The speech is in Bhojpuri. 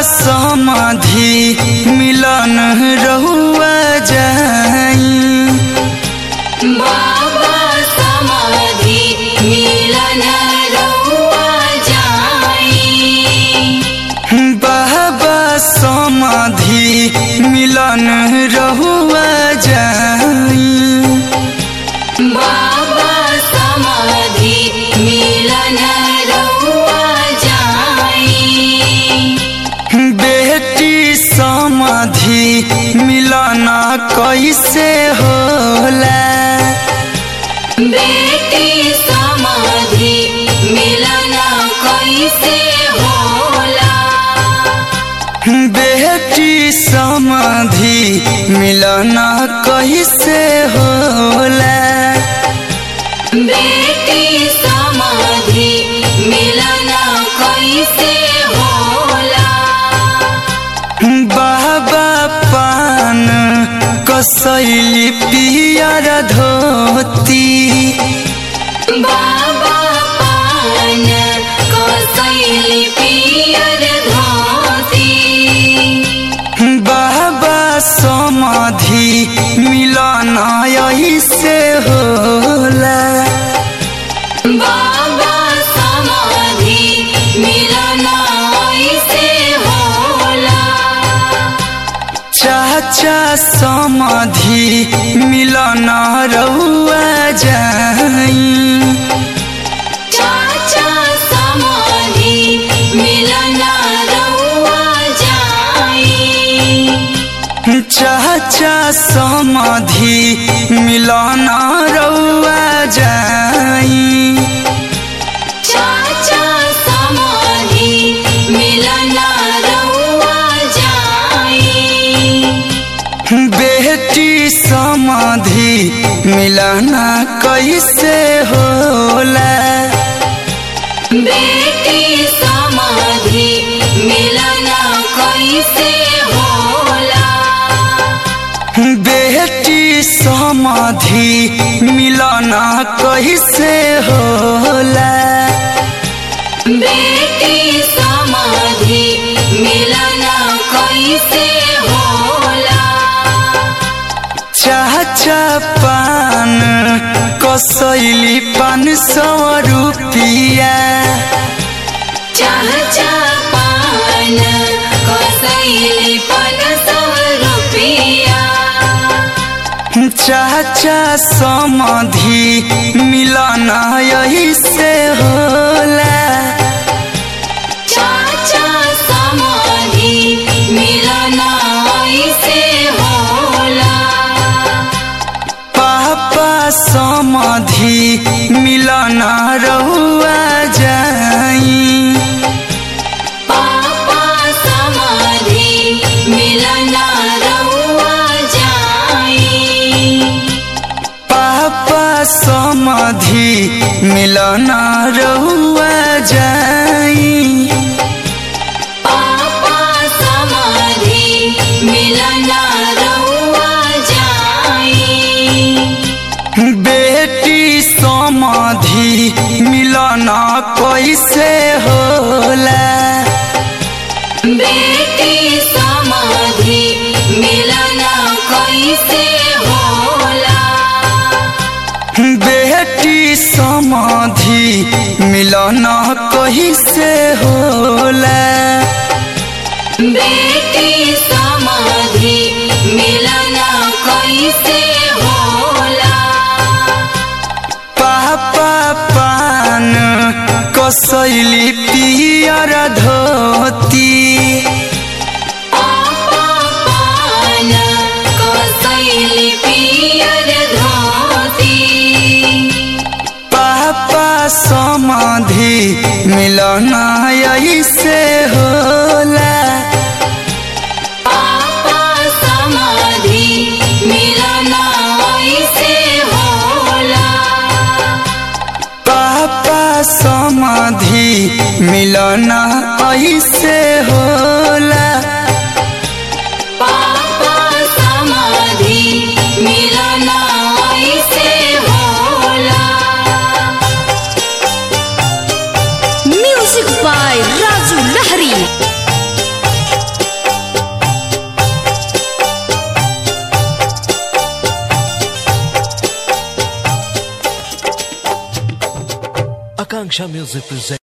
समाधि मिलन रहुआ जाई बाबा समाधि मिलन रहुआ जाई बाबा समाधि मिलन रहुआ जाई बाबा समाधि मिलन रहुआ जाई बेटी समाधि मिलन कैसे होला बेटी समाधि मिलन कैसे होला बेटी समाधि मिलन कैसे होला बेटी समाधि मिलन कैसे होला बाबा पान कसैली पियर धोती बाबा पान कसैली पियर धोती बाबा समाधि मिलन ऐसे होला बाबा समाधि मिलन ऐसे होला चाचा समाधि मिलन रहुआ जाई चाचा समाधि मिलन रहुआ जाई चाचा समाधि मिलन रहुआ जाई चाचा समाधि मिलन रहुआ जाई बेटी समाधि मिलन कैसे होला बेटी समाधि मिलन कैसे होला बेटी समाधि मिलन कैसे होला बेटी समाधि मिलन कैसे होला चाचा पान कसैली पान सौ रुपिया चाचा पान कसैली पान सौ रुपिया चाचा समाधि मिलन ऐसे होला चाचा समाधि मिलन ऐसे होला पापा समाधि मिलन रहुआ जाई पापा समाधि मिलन रहुआ जाई पापा समाधि मिलन रहुआ जाई पापा समाधि मिलन रहुआ जाई बेटी समाधि मिलन कैसे होला बेटी समाधि मिलन कैसे होला बेटी समाधि मिलन कैसे होला बेटी समाधि मिलन कैसे होला पापा पान कसैली पियर धोती पापा पान कसैली पियर धोती पापा समाधि मिलन ऐसे होला पापा समाधि मिलन ऐसे होला पापा समाधि मिलन Akanksha Music presents.